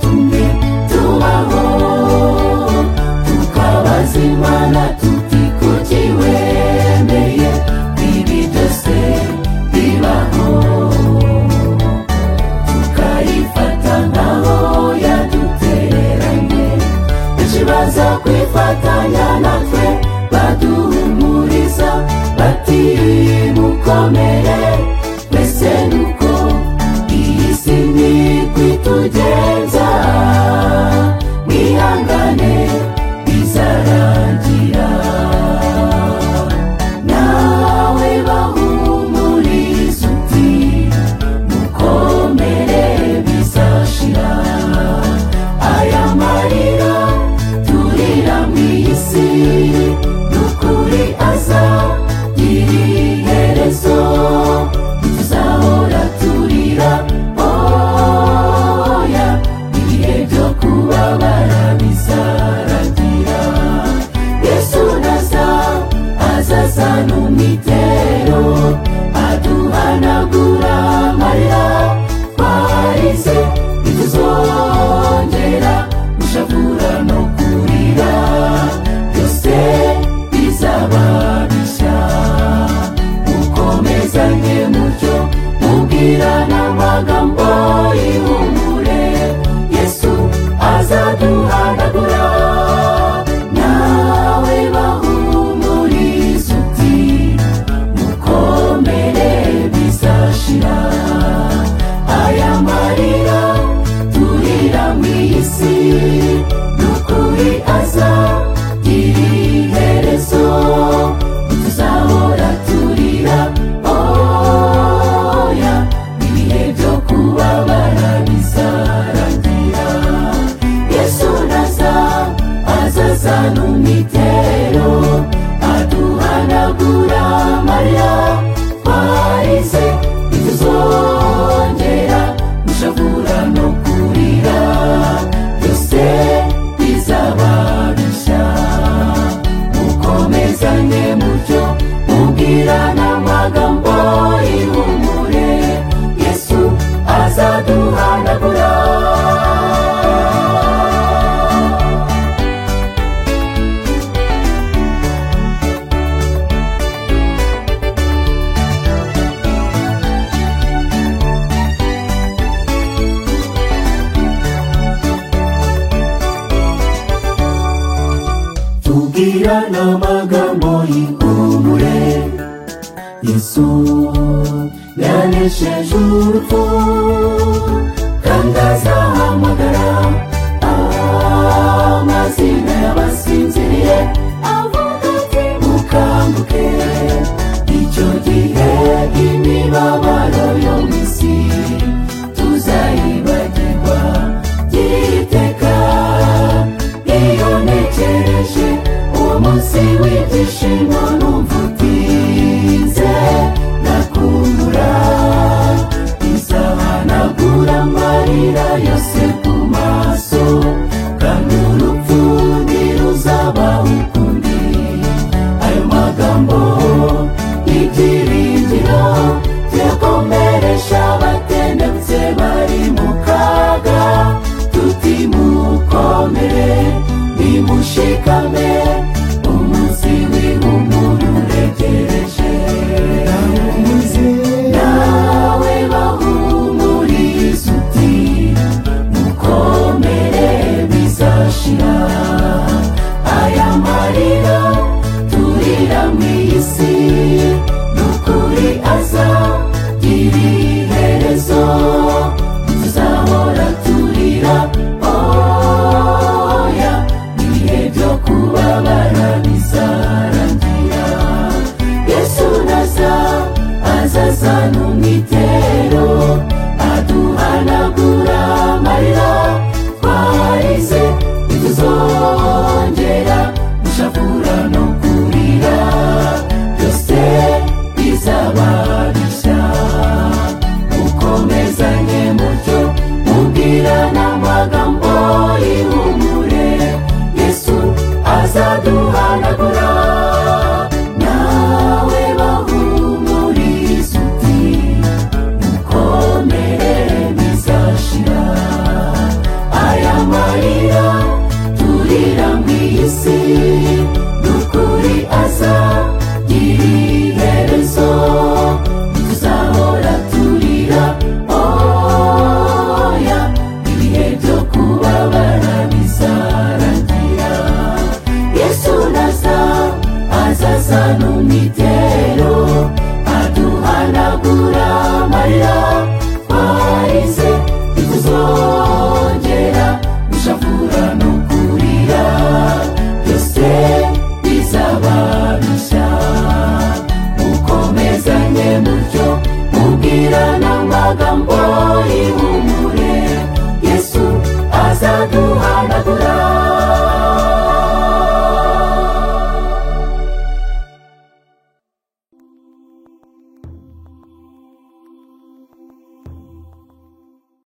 tumwe tubaho tukabaza imana tuti kuki wemeye ibi byose bibaho tukayifata nk'aho yaduteranye benshi baza kwifatanya natwe baduhumuriza bati mukomere mbese nuko iyi si nigwa itugenza mwihangane bizarangira nawe bahumuriza uti mukomere bizashira aya marira turira mu isi n'ukuri aza iherezo ntituzahora turira oya ibihe byo kubabara bizaragira yesu naza azazana umwitero aduhanagura amarira twarize ntituzongera gushavura no kurira byose bizaba bishya mukomezanye mutyo mubwirana amagambo y'ihumure yesu azaduhanagura nawe bahumuriza uti mukomere bizashira aya marira turira mu isi n'ukuri aza iherezo ntituzahora turira oya ibihe byo kubabara bizarangira yesu naza azazana umwitero aduhanagura amarira twarize ntituzongera gushavura no kurira byose bizaba bishya mukomezanye mutyo mubwirana amagambo y'ihumure yesu azaduhanagura tubwira n'amagambo y'ihumure yesu yanesheje urupfu kandi azahamagara amazina y'abasinziriye avuga ati mukanguke icyo gihe imibabaro yo mu isi tuzayibagirwa by'iteka iyo ntekereje uwo munsi w'ibyishimo numva utinze ndakumbura izahanagura amarira yose ku maso kandi urupfu ntiruzaba ukundi ayo magambo ibyiringiro byakomeresha abatendetse bari mu kaga tuti mukomere nimushikame umunsi w'ihumure uregereje nawe bahumuriza uti mukomere bizashira aya marira turira mu isi n'ukuri aza iherezo tuzahora turira oya ibihe byo kubabara bizarangira yesu naza azazana umwitero aduhanagura amarira twarize ntituzongera gushavura no kurira byose bizaba bishya mukomezanye mutyo mubwirana amagambo y'ihumure yesu azaduhanagura nawe bahumuriza uti mukomere bizashira kuragura